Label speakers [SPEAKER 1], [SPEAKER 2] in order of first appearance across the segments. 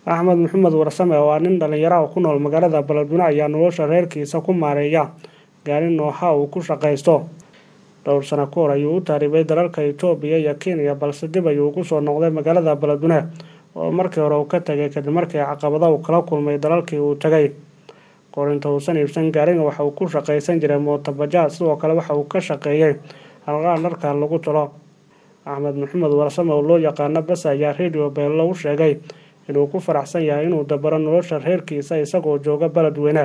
[SPEAKER 1] axmed maxamed warsame oo ah nin dhalinyaraha ku nool magaalada beledweyne ayaa nolosha reerkiisa ku maareeya gaari nooha uu ku shaqaysto dhowr sano ka hor ayuu u taaribay dalalka itoobiya iyo kenya balse dib ayuu ugu soo noqday magaalada beledweyne oo markii hore uu ka tagay kadib markii caqabada uu kala kulmay dalalkii uu tagay qorinta uusan iibsan gaariga waxa uu ku shaqaysan jiray mootabajaad sidoo kale waxa uu ka shaqeeyey halqaan dharka lagu talo axmed maxamed warsame oo loo yaqaano bas ayaa radio beello u sheegay inuu ku faraxsan yahay inuu dabaro nolosha reerkiisa isagoo jooga beledweyne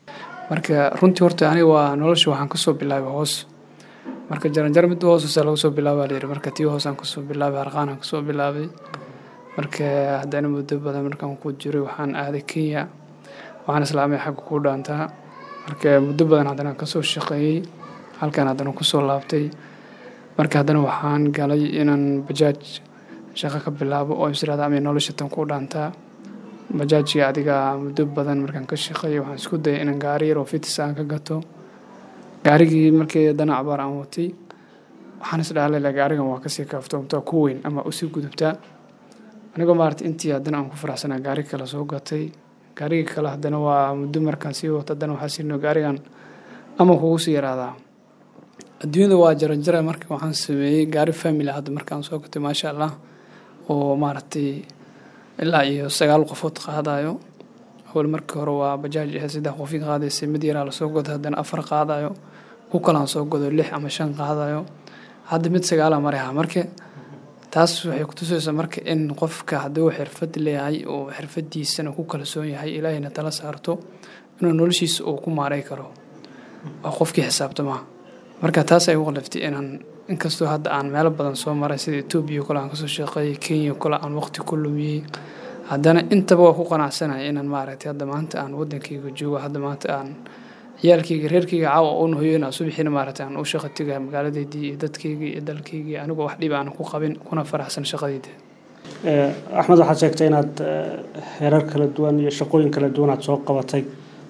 [SPEAKER 2] marka runtii horta aniga waa nolosha waxaan kasoo bilaabay hoos marka jaranjaro mid hoosasa laga soo bilaaba layidhi marka tii hoosaan kasoo bilaabay harqaanaan kasoo bilaabay marka haddana muddo badan markaan ku jiray waxaan aaday kenya waxaan islaamay xagga ku dhaantaa marka muddo badan haddana kasoo shaqeeyey halkan haddana kusoo laabtay marka haddana waxaan galay inaan bajaaj shaqo ka bilaabo oo israada ama nolosha tan ku dhaantaa bajaajkii adiga muddo badan markaan ka shaqeeyay waxaan isku dayay inaan gaari yar oo fitis aan ka gato gaarigii markii haddana cabaar aan watay waxaan isdhaalay gaarigan waa kasii kaaftoomtaa ku weyn ama usii gudubtaa anigoo maarata intii haddana aan ku faraxsanaa gaari kale soo gatay gaarigii kale haddana waa muddo markaan sii wato haddana waxaa siino gaarigan ama kugu sii yaraadaa adduunyada waa jaranjara marka waxaan sameeyey gaari family hadda markaan soo gatay maasha allah oo maaragtay ilaa iyo sagaal qofood qaadayo awal markii hore waa bajaaj ahayd saddex qofi qaadaysay mid yaraa lasoo godo haddana afar qaadayo ku kalaan soo godo lix ama shan qaadayo hadda mid sagaala maraha marka taas waxay kutusaysaa marka in qofka hadduu xirfad leeyahay oo xirfadiisana ku kalsoon yahay ilaahayna tala saarto inuu noloshiisa uu ku maaray karo waa qofkii xisaabtamaa marka taas ay u qalaftay inaan inkastoo hadda aan meelo badan soo maray sida etoobiya kole aan kasoo shaqeeyay kenya kole aan waqti ku lumiyey haddana intaba waa ku qanacsanaya inaan maaragtay hadda maanta aan wadankayga joogo hadda maanta aan ciyaalkayga reerkayga caawa uun hoyona subaxiina maaragtay aan u shaqo tegaya magaaladeydii iyo dadkaygii iyo dalkaygii anigoo wax dhib aan ku qabin kuna faraxsan shaqadeyda
[SPEAKER 1] axmed waxaad sheegtay inaad heerar kala duwan iyo shaqooyin kala duwan aad soo qabatay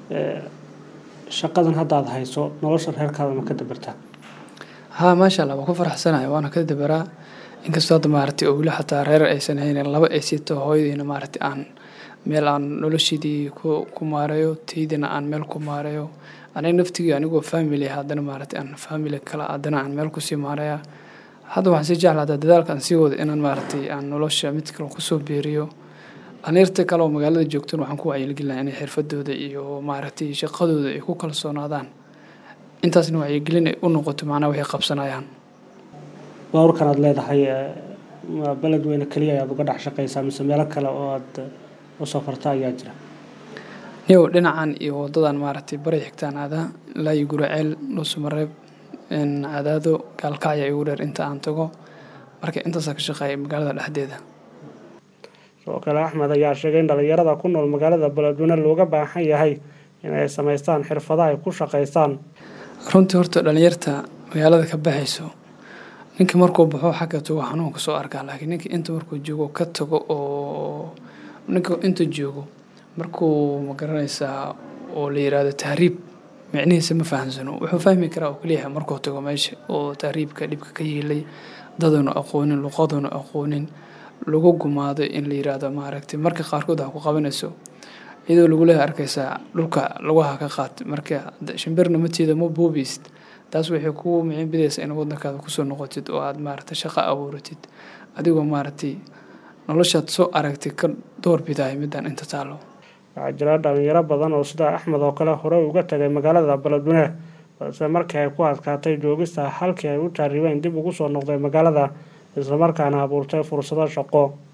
[SPEAKER 1] shaqadan hadda aad hayso nolosha reerkaada ma ka dabartaa
[SPEAKER 2] haa maasha allah waa ku faraxsanaya waana ka dabaraa inkastoo hadda maaragtay oo weli xataa reer aysan haynin laba ay sito hooyadiina maaragtay aan meel aan noloshiidii ku maareeyo taydina aan meel ku maareeyo aniga naftigii anigoo family haddana maaragtay aan family kale haddana aan meel kusii maareeya hadda waxaan sii jeclaa hadda dadaalka aan sii wado inaan maaragtay aan nolosha mid kale kusoo beeriyo dhalinyarta kale oo magaalada joogtan waxaan ku wacyigelinaya inay xirfadooda iyo maaragtay shaqadooda ay ku kalsoonaadaan intaasna wacyigelin ay u noqoto macnaa waxay qabsanayaan
[SPEAKER 1] baawarkan aad leedahay beledweyne keliya ayaad uga dhex shaqaysaa mise meelo kale oo aad u safarta ayaa jira
[SPEAKER 2] niyow dhinacan iyo wadadan maaragtay bari xigtaan aadaa ilaa iyo guraceel dhuusamareeb cadaado gaalkacya igu dheer inta aan tago marka intaasaa ka shaqeeya magaalada dhexdeeda
[SPEAKER 1] sidoo kale axmed ayaa sheegay in dhalinyarada ku nool magaalada beledweyne looga baahan yahay inay samaystaan xirfadaha ay ku shaqaystaan
[SPEAKER 2] runtii horta dhalinyarta magaalada ka baxayso ninka markuu baxo xagga tago xanuunka soo arkaa laakiin ninka inta markuu joogo ka tago oo ninka inta joogo markuu magaranaysaa oo la yiraahdo tahriib micnihiisa ma fahamsano wuxuu fahmi karaa oo keliyaha markuu tago meesha oo tahriibka dhibka ka yeelay daduna aqoonin luqaduna aqoonin lagu gumaado in la yiraahdo maaragtay marka qaarkood ha ku qabanayso iyadoo lagu leeyahay arkaysaa dhulka laguha ka qaat marka shimbirna mateeda ma buubiysid taas waxay ku micin bidaysaa in wadankaada kusoo noqotid oo aad maaragtay shaqo abuuratid adigoo maaragtay noloshaad soo aragtay ka doorbidahay midaan inta taalo
[SPEAKER 1] waxaa jira dhalinyaro badan oo sida axmed oo kale hore uga tagay magaalada beledweyne balse markii ay ku adkaatay joogista halkii ay u taaribeen dib ugu soo noqday magaalada islamarkaana abuurtay fursado shaqo